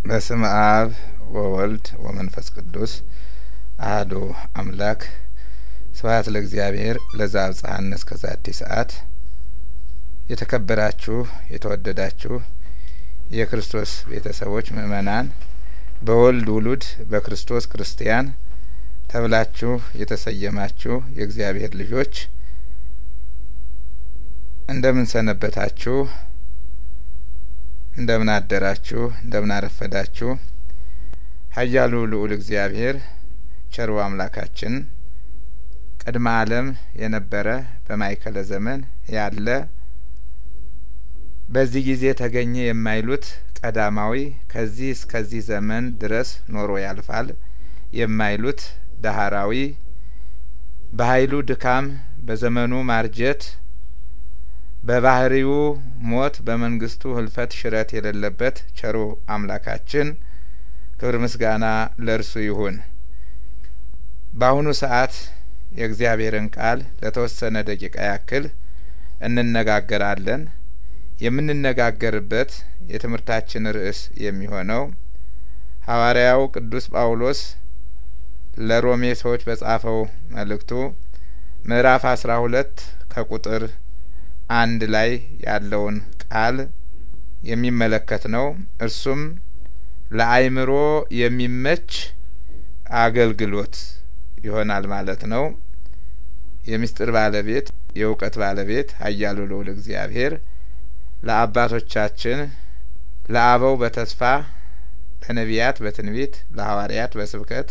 በስም አብ ወወልድ ወመንፈስ ቅዱስ አህዱ አምላክ ስብሀት ለእግዚአብሔር ለዛ አብጽሐነ እስከዛቲ ሰዓት የተከበራችሁ የተወደዳችሁ የክርስቶስ ቤተሰቦች ምእመናን በወልድ ውሉድ በክርስቶስ ክርስቲያን ተብላችሁ የተሰየማችሁ የእግዚአብሔር ልጆች እንደምን ሰነበታችሁ? እንደምን አደራችሁ? እንደምን አረፈዳችሁ? ኃያሉ ልዑል እግዚአብሔር ቸሩ አምላካችን ቅድመ ዓለም የነበረ በማእከለ ዘመን ያለ በዚህ ጊዜ ተገኘ የማይሉት ቀዳማዊ ከዚህ እስከዚህ ዘመን ድረስ ኖሮ ያልፋል የማይሉት ዳህራዊ በኃይሉ ድካም በዘመኑ ማርጀት በባህሪው ሞት በመንግስቱ ህልፈት ሽረት የሌለበት ቸሩ አምላካችን ክብር ምስጋና ለእርሱ ይሁን። በአሁኑ ሰዓት የእግዚአብሔርን ቃል ለተወሰነ ደቂቃ ያክል እንነጋገራለን። የምንነጋገርበት የትምህርታችን ርዕስ የሚሆነው ሐዋርያው ቅዱስ ጳውሎስ ለሮሜ ሰዎች በጻፈው መልእክቱ ምዕራፍ አስራ ሁለት ከቁጥር አንድ ላይ ያለውን ቃል የሚመለከት ነው። እርሱም ለአእምሮ የሚመች አገልግሎት ይሆናል ማለት ነው። የምስጢር ባለቤት የእውቀት ባለቤት ኃያሉ ልዑል እግዚአብሔር ለአባቶቻችን ለአበው በተስፋ ለነቢያት በትንቢት ለሐዋርያት በስብከት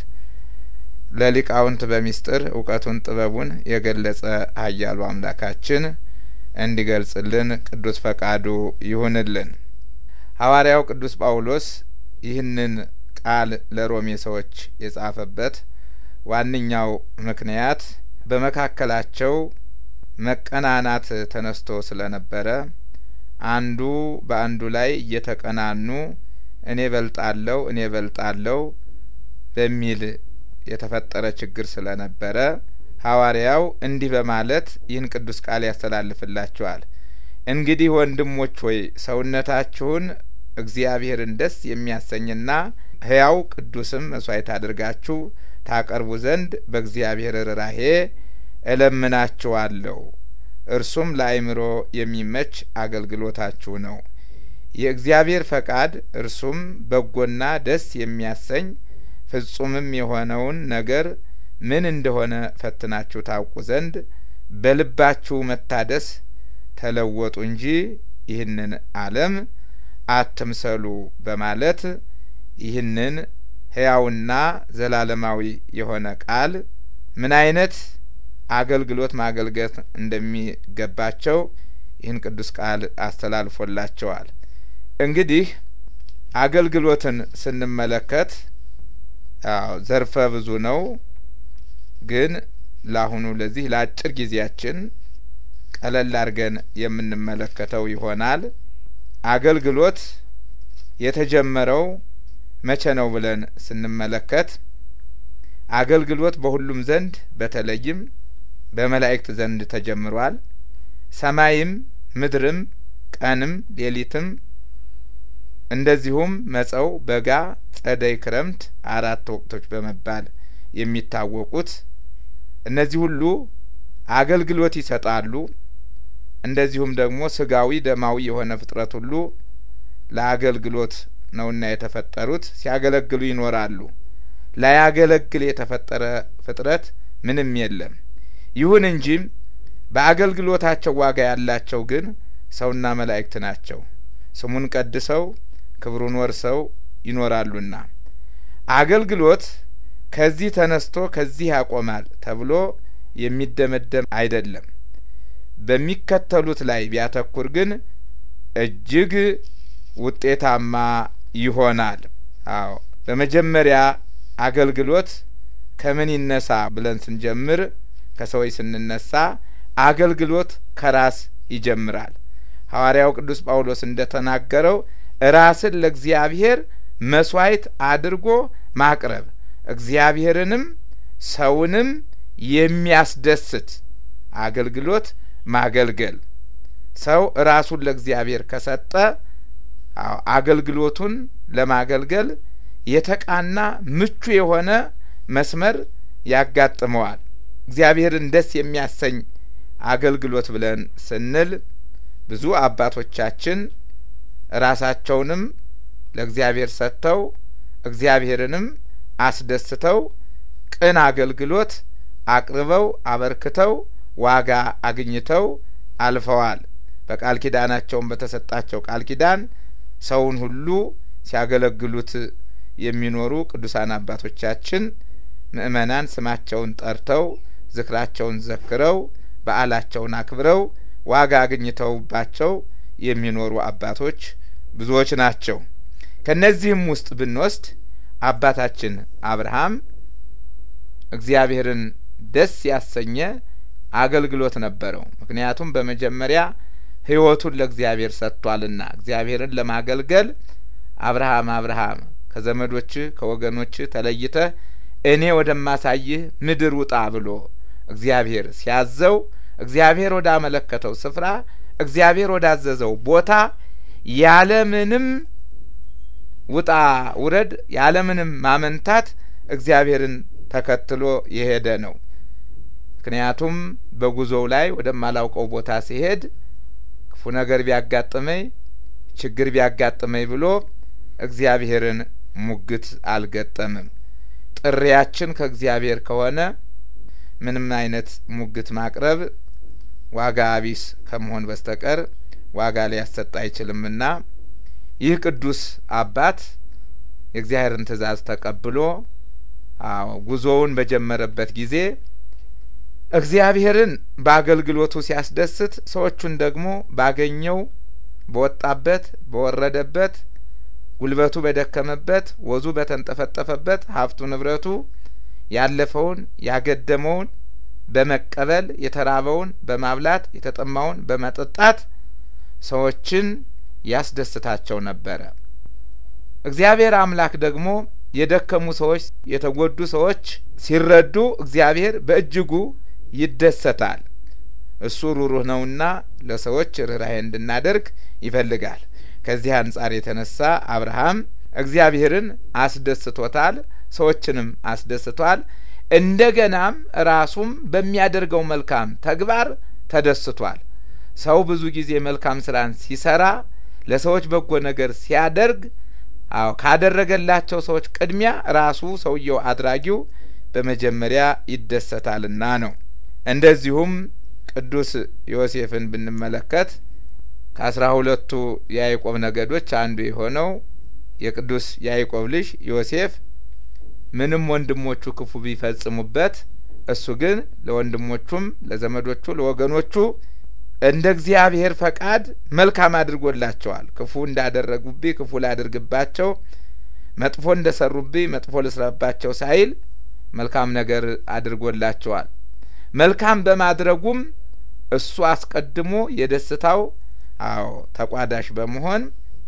ለሊቃውንት በሚስጥር እውቀቱን ጥበቡን የገለጸ ኃያሉ አምላካችን እንዲገልጽልን ቅዱስ ፈቃዱ ይሁንልን። ሐዋርያው ቅዱስ ጳውሎስ ይህንን ቃል ለሮሜ ሰዎች የጻፈበት ዋነኛው ምክንያት በመካከላቸው መቀናናት ተነስቶ ስለነበረ አንዱ በአንዱ ላይ እየተቀናኑ እኔ በልጣለሁ እኔ በልጣለሁ በሚል የተፈጠረ ችግር ስለነበረ ሐዋርያው እንዲህ በማለት ይህን ቅዱስ ቃል ያስተላልፍላችኋል። እንግዲህ ወንድሞች ሆይ ሰውነታችሁን እግዚአብሔርን ደስ የሚያሰኝና ሕያው ቅዱስም መስዋዕት አድርጋችሁ ታቀርቡ ዘንድ በእግዚአብሔር ርኅራኄ እለምናችኋለሁ። እርሱም ለአእምሮ የሚመች አገልግሎታችሁ ነው። የእግዚአብሔር ፈቃድ እርሱም በጎና ደስ የሚያሰኝ ፍጹምም የሆነውን ነገር ምን እንደሆነ ፈትናችሁ ታውቁ ዘንድ በልባችሁ መታደስ ተለወጡ እንጂ ይህንን ዓለም አትምሰሉ በማለት ይህንን ሕያውና ዘላለማዊ የሆነ ቃል ምን አይነት አገልግሎት ማገልገት እንደሚገባቸው ይህን ቅዱስ ቃል አስተላልፎላቸዋል። እንግዲህ አገልግሎትን ስንመለከት አዎ ዘርፈ ብዙ ነው። ግን ለአሁኑ ለዚህ ለአጭር ጊዜያችን ቀለል አድርገን የምንመለከተው ይሆናል። አገልግሎት የተጀመረው መቼ ነው ብለን ስንመለከት አገልግሎት በሁሉም ዘንድ በተለይም በመላእክት ዘንድ ተጀምሯል። ሰማይም ምድርም ቀንም ሌሊትም እንደዚሁም መጸው፣ በጋ፣ ጸደይ፣ ክረምት አራት ወቅቶች በመባል የሚታወቁት እነዚህ ሁሉ አገልግሎት ይሰጣሉ። እንደዚሁም ደግሞ ስጋዊ ደማዊ የሆነ ፍጥረት ሁሉ ለአገልግሎት ነውና የተፈጠሩት ሲያገለግሉ ይኖራሉ። ላያገለግል የተፈጠረ ፍጥረት ምንም የለም። ይሁን እንጂ በአገልግሎታቸው ዋጋ ያላቸው ግን ሰውና መላእክት ናቸው። ስሙን ቀድሰው ክብሩን ወርሰው ይኖራሉና አገልግሎት ከዚህ ተነስቶ ከዚህ ያቆማል ተብሎ የሚደመደም አይደለም። በሚከተሉት ላይ ቢያተኩር ግን እጅግ ውጤታማ ይሆናል። አዎ በመጀመሪያ አገልግሎት ከምን ይነሳ ብለን ስንጀምር ከሰዎች ስንነሳ አገልግሎት ከራስ ይጀምራል። ሐዋርያው ቅዱስ ጳውሎስ እንደ ተናገረው ራስን ለእግዚአብሔር መስዋዕት አድርጎ ማቅረብ እግዚአብሔርንም ሰውንም የሚያስደስት አገልግሎት ማገልገል። ሰው ራሱን ለእግዚአብሔር ከሰጠ አገልግሎቱን ለማገልገል የተቃና ምቹ የሆነ መስመር ያጋጥመዋል። እግዚአብሔርን ደስ የሚያሰኝ አገልግሎት ብለን ስንል ብዙ አባቶቻችን ራሳቸውንም ለእግዚአብሔር ሰጥተው እግዚአብሔርንም አስደስተው ቅን አገልግሎት አቅርበው አበርክተው ዋጋ አግኝተው አልፈዋል። በቃል ኪዳናቸውን በተሰጣቸው ቃል ኪዳን ሰውን ሁሉ ሲያገለግሉት የሚኖሩ ቅዱሳን አባቶቻችን ምእመናን ስማቸውን ጠርተው ዝክራቸውን ዘክረው በዓላቸውን አክብረው ዋጋ አግኝተውባቸው የሚኖሩ አባቶች ብዙዎች ናቸው። ከእነዚህም ውስጥ ብንወስድ አባታችን አብርሃም እግዚአብሔርን ደስ ያሰኘ አገልግሎት ነበረው። ምክንያቱም በመጀመሪያ ሕይወቱን ለእግዚአብሔር ሰጥቷልና እግዚአብሔርን ለማገልገል አብርሃም አብርሃም ከዘመዶችህ ከወገኖችህ ተለይተህ እኔ ወደማሳይህ ምድር ውጣ ብሎ እግዚአብሔር ሲያዘው እግዚአብሔር ወዳመለከተው ስፍራ እግዚአብሔር ወዳዘዘው ቦታ ያለምንም ውጣ ውረድ ያለምንም ማመንታት እግዚአብሔርን ተከትሎ የሄደ ነው። ምክንያቱም በጉዞው ላይ ወደማላውቀው ቦታ ሲሄድ ክፉ ነገር ቢያጋጥመኝ ችግር ቢያጋጥመኝ ብሎ እግዚአብሔርን ሙግት አልገጠምም። ጥሪያችን ከእግዚአብሔር ከሆነ ምንም አይነት ሙግት ማቅረብ ዋጋ አቢስ ከመሆን በስተቀር ዋጋ ሊያሰጥ አይችልምና ይህ ቅዱስ አባት የእግዚአብሔርን ትእዛዝ ተቀብሎ አዎ ጉዞውን በጀመረበት ጊዜ እግዚአብሔርን በአገልግሎቱ ሲያስደስት ሰዎቹን ደግሞ ባገኘው በወጣበት በወረደበት ጉልበቱ በደከመበት ወዙ በተንጠፈጠፈበት ሀብቱ ንብረቱ ያለፈውን ያገደመውን በመቀበል የተራበውን በማብላት የተጠማውን በመጠጣት ሰዎችን ያስደስታቸው ነበረ። እግዚአብሔር አምላክ ደግሞ የደከሙ ሰዎች፣ የተጎዱ ሰዎች ሲረዱ እግዚአብሔር በእጅጉ ይደሰታል። እሱ ሩሩህ ነውና ለሰዎች ርኅራኄ እንድናደርግ ይፈልጋል። ከዚህ አንጻር የተነሳ አብርሃም እግዚአብሔርን አስደስቶታል፣ ሰዎችንም አስደስቷል። እንደገናም ራሱም በሚያደርገው መልካም ተግባር ተደስቷል። ሰው ብዙ ጊዜ መልካም ስራን ሲሰራ ለሰዎች በጎ ነገር ሲያደርግ አዎ ካደረገላቸው ሰዎች ቅድሚያ ራሱ ሰውየው አድራጊው በመጀመሪያ ይደሰታልና ነው። እንደዚሁም ቅዱስ ዮሴፍን ብንመለከት ከአስራ ሁለቱ የያዕቆብ ነገዶች አንዱ የሆነው የቅዱስ ያዕቆብ ልጅ ዮሴፍ ምንም ወንድሞቹ ክፉ ቢፈጽሙበት እሱ ግን ለወንድሞቹም ለዘመዶቹ ለወገኖቹ እንደ እግዚአብሔር ፈቃድ መልካም አድርጎላቸዋል። ክፉ እንዳደረጉብኝ ክፉ ላድርግባቸው፣ መጥፎ እንደ ሰሩብኝ መጥፎ ልስራባቸው ሳይል መልካም ነገር አድርጎላቸዋል። መልካም በማድረጉም እሱ አስቀድሞ የደስታው አዎ ተቋዳሽ በመሆን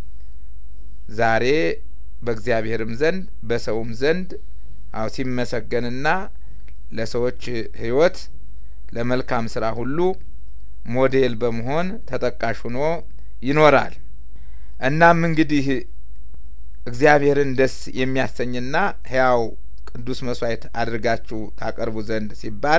ዛሬ በእግዚአብሔርም ዘንድ በሰውም ዘንድ አዎ ሲመሰገንና ለሰዎች ሕይወት ለመልካም ስራ ሁሉ ሞዴል በመሆን ተጠቃሽ ሆኖ ይኖራል። እናም እንግዲህ እግዚአብሔርን ደስ የሚያሰኝና ሕያው ቅዱስ መስዋዕት አድርጋችሁ ታቀርቡ ዘንድ ሲባል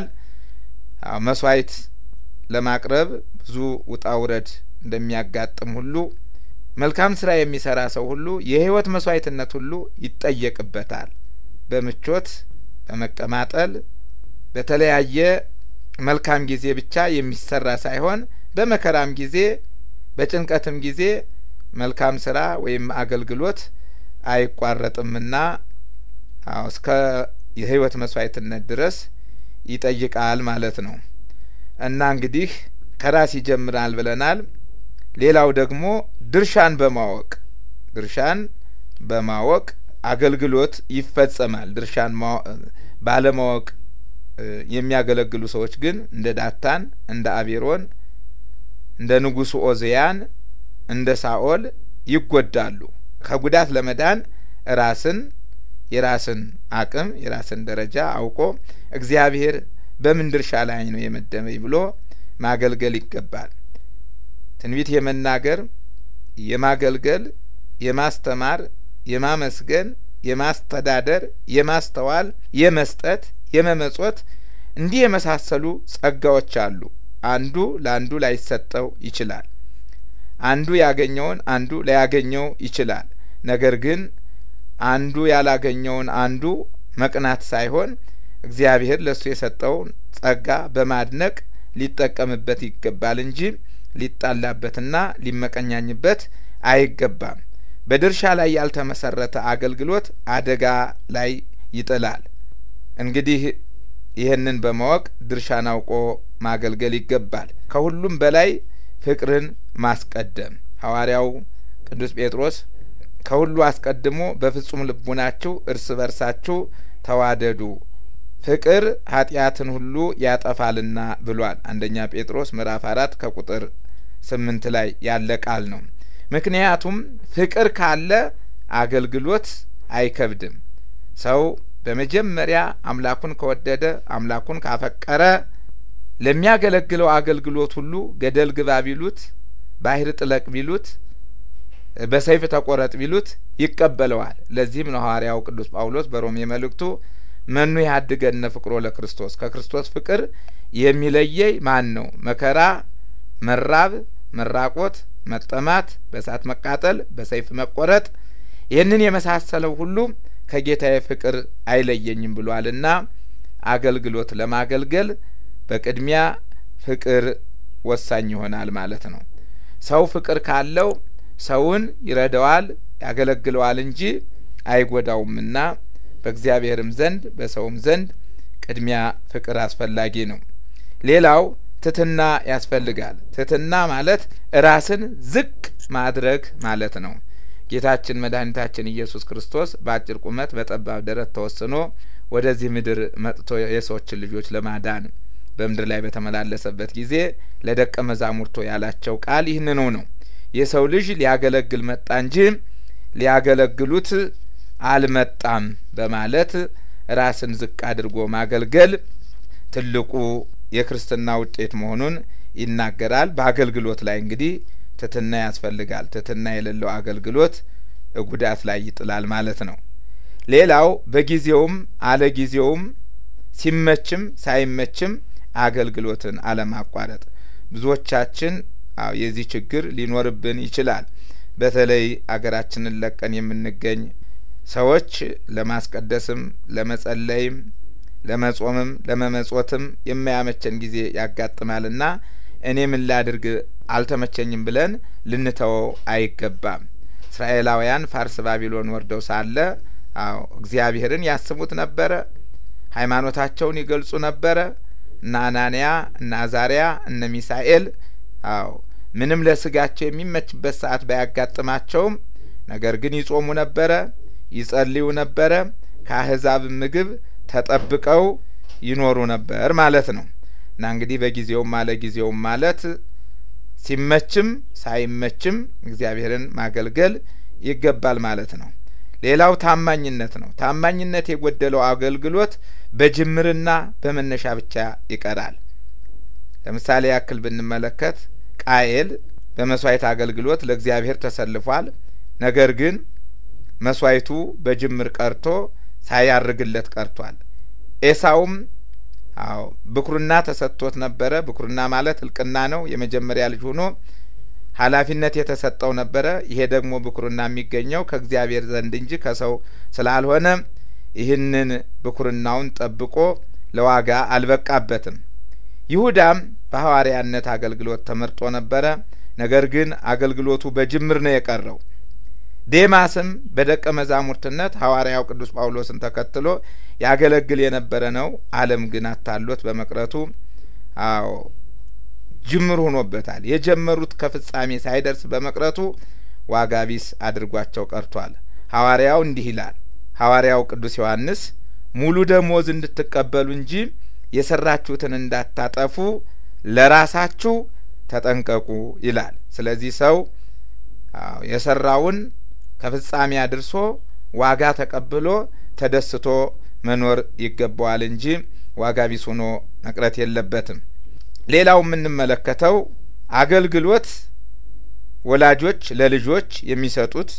መስዋዕት ለማቅረብ ብዙ ውጣ ውረድ እንደሚያጋጥም ሁሉ መልካም ስራ የሚሰራ ሰው ሁሉ የህይወት መስዋዕትነት ሁሉ ይጠየቅበታል። በምቾት በመቀማጠል በተለያየ መልካም ጊዜ ብቻ የሚሰራ ሳይሆን በመከራም ጊዜ በጭንቀትም ጊዜ መልካም ስራ ወይም አገልግሎት አይቋረጥምና አዎ እስከ የህይወት መስዋዕትነት ድረስ ይጠይቃል ማለት ነው። እና እንግዲህ ከራስ ይጀምራል ብለናል። ሌላው ደግሞ ድርሻን በማወቅ ድርሻን በማወቅ አገልግሎት ይፈጸማል። ድርሻን ባለማወቅ የሚያገለግሉ ሰዎች ግን እንደ ዳታን፣ እንደ አቤሮን፣ እንደ ንጉሱ ኦዝያን፣ እንደ ሳኦል ይጎዳሉ። ከጉዳት ለመዳን ራስን የራስን አቅም የራስን ደረጃ አውቆ እግዚአብሔር በምን ድርሻ ላይ ነው የመደበኝ ብሎ ማገልገል ይገባል። ትንቢት የመናገር የማገልገል፣ የማስተማር፣ የማመስገን፣ የማስተዳደር፣ የማስተዋል፣ የመስጠት፣ የመመጾት እንዲህ የመሳሰሉ ጸጋዎች አሉ። አንዱ ለአንዱ ላይሰጠው ይችላል። አንዱ ያገኘውን አንዱ ላያገኘው ይችላል። ነገር ግን አንዱ ያላገኘውን አንዱ መቅናት ሳይሆን እግዚአብሔር ለእሱ የሰጠውን ጸጋ በማድነቅ ሊጠቀምበት ይገባል እንጂ ሊጣላበትና ሊመቀኛኝበት አይገባም። በድርሻ ላይ ያልተመሰረተ አገልግሎት አደጋ ላይ ይጥላል። እንግዲህ ይህንን በማወቅ ድርሻን አውቆ ማገልገል ይገባል። ከሁሉም በላይ ፍቅርን ማስቀደም ሐዋርያው ቅዱስ ጴጥሮስ ከሁሉ አስቀድሞ በፍጹም ልቡናችሁ እርስ በርሳችሁ ተዋደዱ ፍቅር ኃጢአትን ሁሉ ያጠፋልና ብሏል። አንደኛ ጴጥሮስ ምዕራፍ አራት ከቁጥር ስምንት ላይ ያለ ቃል ነው። ምክንያቱም ፍቅር ካለ አገልግሎት አይከብድም። ሰው በመጀመሪያ አምላኩን ከወደደ አምላኩን ካፈቀረ ለሚያገለግለው አገልግሎት ሁሉ ገደል ግባ ቢሉት፣ ባህር ጥለቅ ቢሉት፣ በሰይፍ ተቆረጥ ቢሉት ይቀበለዋል። ለዚህም ነው ሐዋርያው ቅዱስ ጳውሎስ በሮሜ መልእክቱ መኑ ያድገነ ፍቅሮ ለክርስቶስ ከክርስቶስ ፍቅር የሚለየይ ማን ነው? መከራ፣ መራብ፣ መራቆት፣ መጠማት፣ በእሳት መቃጠል፣ በሰይፍ መቆረጥ ይህንን የመሳሰለው ሁሉ ከጌታዬ ፍቅር አይለየኝም ብሏልና አገልግሎት ለማገልገል በቅድሚያ ፍቅር ወሳኝ ይሆናል ማለት ነው። ሰው ፍቅር ካለው ሰውን ይረዳዋል፣ ያገለግለዋል እንጂ አይጎዳውምና በእግዚአብሔርም ዘንድ በሰውም ዘንድ ቅድሚያ ፍቅር አስፈላጊ ነው። ሌላው ትትና ያስፈልጋል። ትትና ማለት ራስን ዝቅ ማድረግ ማለት ነው። ጌታችን መድኃኒታችን ኢየሱስ ክርስቶስ በአጭር ቁመት በጠባብ ደረት ተወስኖ ወደዚህ ምድር መጥቶ የሰዎችን ልጆች ለማዳን በምድር ላይ በተመላለሰበት ጊዜ ለደቀ መዛሙርቶ ያላቸው ቃል ይህንኑ ነው። የሰው ልጅ ሊያገለግል መጣ እንጂ ሊያገለግሉት አልመጣም በማለት ራስን ዝቅ አድርጎ ማገልገል ትልቁ የክርስትና ውጤት መሆኑን ይናገራል። በአገልግሎት ላይ እንግዲህ ትትና ያስፈልጋል። ትትና የሌለው አገልግሎት ጉዳት ላይ ይጥላል ማለት ነው። ሌላው በጊዜውም አለ ጊዜውም ሲመችም ሳይመችም አገልግሎትን አለማቋረጥ። ብዙዎቻችን አዎ የዚህ ችግር ሊኖርብን ይችላል። በተለይ አገራችንን ለቀን የምንገኝ ሰዎች ለማስቀደስም ለመጸለይም ለመጾምም ለመመጾትም የማያመቸን ጊዜ ያጋጥማልና እኔ ምን ላድርግ አልተመቸኝም ብለን ልንተወው አይገባም። እስራኤላውያን ፋርስ ባቢሎን ወርደው ሳለ አዎ እግዚአብሔርን ያስቡት ነበረ። ሃይማኖታቸውን ይገልጹ ነበረ። እነ አናንያ እነ አዛሪያ እነ ሚሳኤል አዎ ምንም ለስጋቸው የሚመችበት ሰዓት ባያጋጥማቸውም ነገር ግን ይጾሙ ነበረ፣ ይጸልዩ ነበረ። ከአህዛብ ምግብ ተጠብቀው ይኖሩ ነበር ማለት ነው። እና እንግዲህ በጊዜውም አለ ጊዜውም ማለት ሲመችም ሳይመችም እግዚአብሔርን ማገልገል ይገባል ማለት ነው። ሌላው ታማኝነት ነው። ታማኝነት የጎደለው አገልግሎት በጅምርና በመነሻ ብቻ ይቀራል። ለምሳሌ ያክል ብንመለከት ቃየል በመስዋዕት አገልግሎት ለእግዚአብሔር ተሰልፏል። ነገር ግን መስዋዕቱ በጅምር ቀርቶ ሳያርግለት ቀርቷል። ኤሳውም አዎ ብኩርና ተሰጥቶት ነበረ። ብኩርና ማለት እልቅና ነው። የመጀመሪያ ልጅ ሆኖ ኃላፊነት የተሰጠው ነበረ። ይሄ ደግሞ ብኩርና የሚገኘው ከእግዚአብሔር ዘንድ እንጂ ከሰው ስላልሆነ ይህንን ብኩርናውን ጠብቆ ለዋጋ አልበቃበትም። ይሁዳም በሐዋርያነት አገልግሎት ተመርጦ ነበረ። ነገር ግን አገልግሎቱ በጅምር ነው የቀረው። ዴማስም በደቀ መዛሙርትነት ሐዋርያው ቅዱስ ጳውሎስን ተከትሎ ያገለግል የነበረ ነው። ዓለም ግን አታሎት በመቅረቱ አዎ ጅምር ሆኖበታል። የጀመሩት ከፍጻሜ ሳይደርስ በመቅረቱ ዋጋ ቢስ አድርጓቸው ቀርቷል። ሐዋርያው እንዲህ ይላል። ሐዋርያው ቅዱስ ዮሐንስ ሙሉ ደሞዝ እንድትቀበሉ እንጂ የሰራችሁትን እንዳታጠፉ ለራሳችሁ ተጠንቀቁ ይላል። ስለዚህ ሰው የሰራውን ከፍጻሜ አድርሶ ዋጋ ተቀብሎ ተደስቶ መኖር ይገባዋል እንጂ ዋጋ ቢስ ሆኖ መቅረት የለበትም። ሌላው የምንመለከተው አገልግሎት ወላጆች ለልጆች የሚሰጡት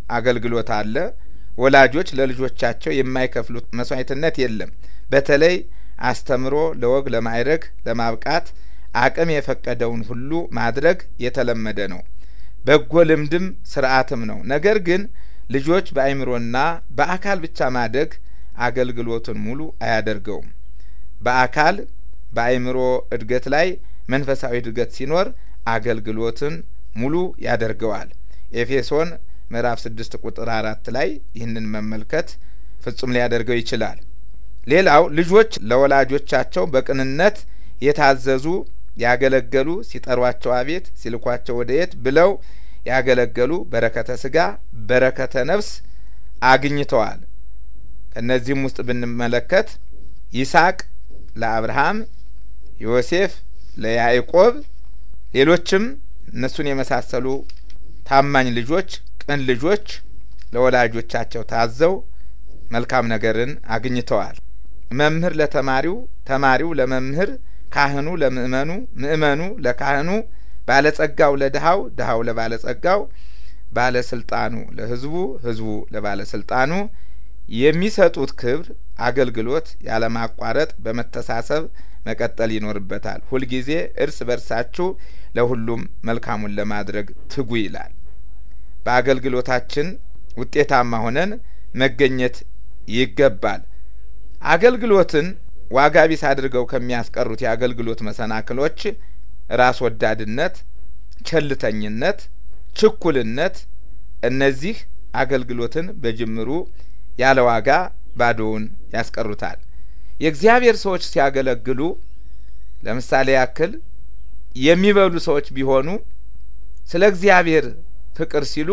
አገልግሎት አለ። ወላጆች ለልጆቻቸው የማይከፍሉት መስዋዕትነት የለም። በተለይ አስተምሮ ለወግ ለማዕረግ ለማብቃት አቅም የፈቀደውን ሁሉ ማድረግ የተለመደ ነው። በጎ ልምድም ስርዓትም ነው። ነገር ግን ልጆች በአእምሮና በአካል ብቻ ማደግ አገልግሎትን ሙሉ አያደርገውም። በአካል በአእምሮ እድገት ላይ መንፈሳዊ እድገት ሲኖር አገልግሎትን ሙሉ ያደርገዋል። ኤፌሶን ምዕራፍ ስድስት ቁጥር አራት ላይ ይህንን መመልከት ፍጹም ሊያደርገው ይችላል። ሌላው ልጆች ለወላጆቻቸው በቅንነት የታዘዙ ያገለገሉ፣ ሲጠሯቸው አቤት ሲልኳቸው ወደ የት ብለው ያገለገሉ በረከተ ስጋ በረከተ ነፍስ አግኝተዋል። ከእነዚህም ውስጥ ብንመለከት ይስሐቅ ለአብርሃም፣ ዮሴፍ ለያዕቆብ፣ ሌሎችም እነሱን የመሳሰሉ ታማኝ ልጆች፣ ቅን ልጆች ለወላጆቻቸው ታዘው መልካም ነገርን አግኝተዋል። መምህር ለተማሪው፣ ተማሪው ለመምህር፣ ካህኑ ለምእመኑ፣ ምእመኑ ለካህኑ፣ ባለጸጋው ለድሃው፣ ድሃው ለባለጸጋው፣ ባለስልጣኑ ለሕዝቡ፣ ሕዝቡ ለባለስልጣኑ የሚሰጡት ክብር አገልግሎት ያለማቋረጥ በመተሳሰብ መቀጠል ይኖርበታል። ሁልጊዜ እርስ በርሳችሁ ለሁሉም መልካሙን ለማድረግ ትጉ ይላል። በአገልግሎታችን ውጤታማ ሆነን መገኘት ይገባል። አገልግሎትን ዋጋ ቢስ አድርገው ከሚያስቀሩት የአገልግሎት መሰናክሎች ራስ ወዳድነት፣ ቸልተኝነት፣ ችኩልነት እነዚህ አገልግሎትን በጅምሩ ያለ ዋጋ ባዶውን ያስቀሩታል። የእግዚአብሔር ሰዎች ሲያገለግሉ ለምሳሌ ያክል የሚበሉ ሰዎች ቢሆኑ ስለ እግዚአብሔር ፍቅር ሲሉ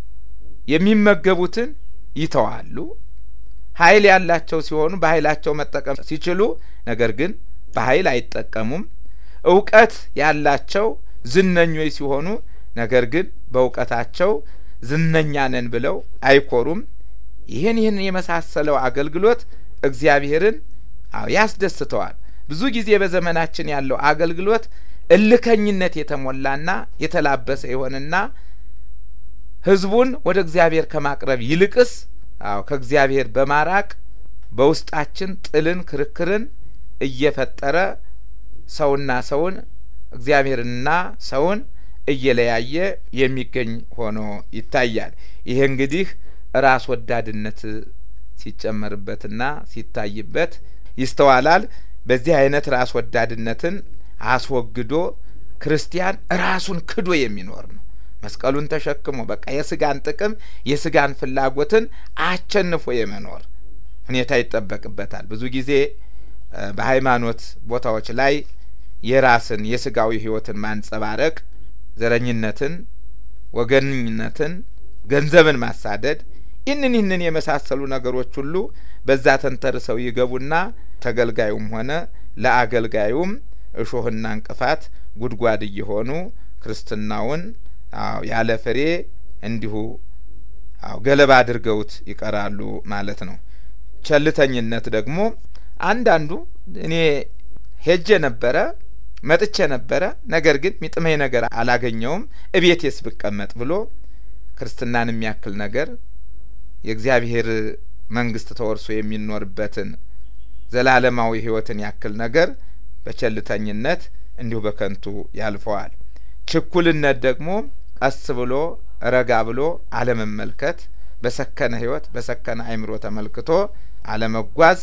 የሚመገቡትን ይተዋሉ። ኃይል ያላቸው ሲሆኑ በኃይላቸው መጠቀም ሲችሉ፣ ነገር ግን በኃይል አይጠቀሙም። እውቀት ያላቸው ዝነኞች ሲሆኑ፣ ነገር ግን በእውቀታቸው ዝነኛ ነን ብለው አይኮሩም። ይህን ይህን የመሳሰለው አገልግሎት እግዚአብሔርን አዎ ያስደስተዋል። ብዙ ጊዜ በዘመናችን ያለው አገልግሎት እልከኝነት የተሞላና የተላበሰ የሆነና ሕዝቡን ወደ እግዚአብሔር ከማቅረብ ይልቅስ አዎ ከእግዚአብሔር በማራቅ በውስጣችን ጥልን፣ ክርክርን እየፈጠረ ሰውና ሰውን እግዚአብሔርንና ሰውን እየለያየ የሚገኝ ሆኖ ይታያል። ይሄ እንግዲህ ራስ ወዳድነት ሲጨመርበትና ሲታይበት ይስተዋላል። በዚህ አይነት ራስ ወዳድነትን አስወግዶ ክርስቲያን ራሱን ክዶ የሚኖር ነው። መስቀሉን ተሸክሞ በቃ የስጋን ጥቅም የስጋን ፍላጎትን አቸንፎ የመኖር ሁኔታ ይጠበቅበታል። ብዙ ጊዜ በሃይማኖት ቦታዎች ላይ የራስን የስጋዊ ሕይወትን ማንጸባረቅ፣ ዘረኝነትን፣ ወገንኝነትን፣ ገንዘብን ማሳደድ ይህንን ይህንን የመሳሰሉ ነገሮች ሁሉ በዛ ተንተርሰው ይገቡና ተገልጋዩም ሆነ ለአገልጋዩም እሾህና እንቅፋት ጉድጓድ እየሆኑ ክርስትናውን አዎ ያለ ፍሬ እንዲሁ አዎ ገለባ አድርገውት ይቀራሉ ማለት ነው። ቸልተኝነት ደግሞ አንዳንዱ እኔ ሄጄ ነበረ መጥቼ ነበረ፣ ነገር ግን ሚጥመኝ ነገር አላገኘውም እቤቴስ ብቀመጥ ብሎ ክርስትናን የሚያክል ነገር የእግዚአብሔር መንግስት ተወርሶ የሚኖርበትን ዘላለማዊ ሕይወትን ያክል ነገር በቸልተኝነት እንዲሁ በከንቱ ያልፈዋል። ችኩልነት ደግሞ ቀስ ብሎ ረጋ ብሎ አለመመልከት፣ በሰከነ ሕይወት በሰከነ አእምሮ ተመልክቶ አለመጓዝ፣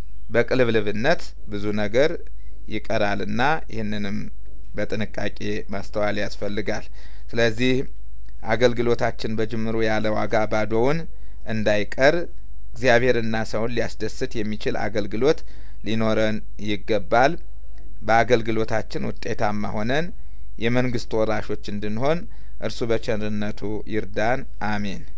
በቅልብልብነት ብዙ ነገር ይቀራልና ይህንንም በጥንቃቄ ማስተዋል ያስፈልጋል። ስለዚህ አገልግሎታችን በጅምሩ ያለ ዋጋ ባዶውን እንዳይቀር እግዚአብሔርና ሰውን ሊያስደስት የሚችል አገልግሎት ሊኖረን ይገባል። በአገልግሎታችን ውጤታማ ሆነን የመንግስት ወራሾች እንድንሆን እርሱ በቸርነቱ ይርዳን። አሜን።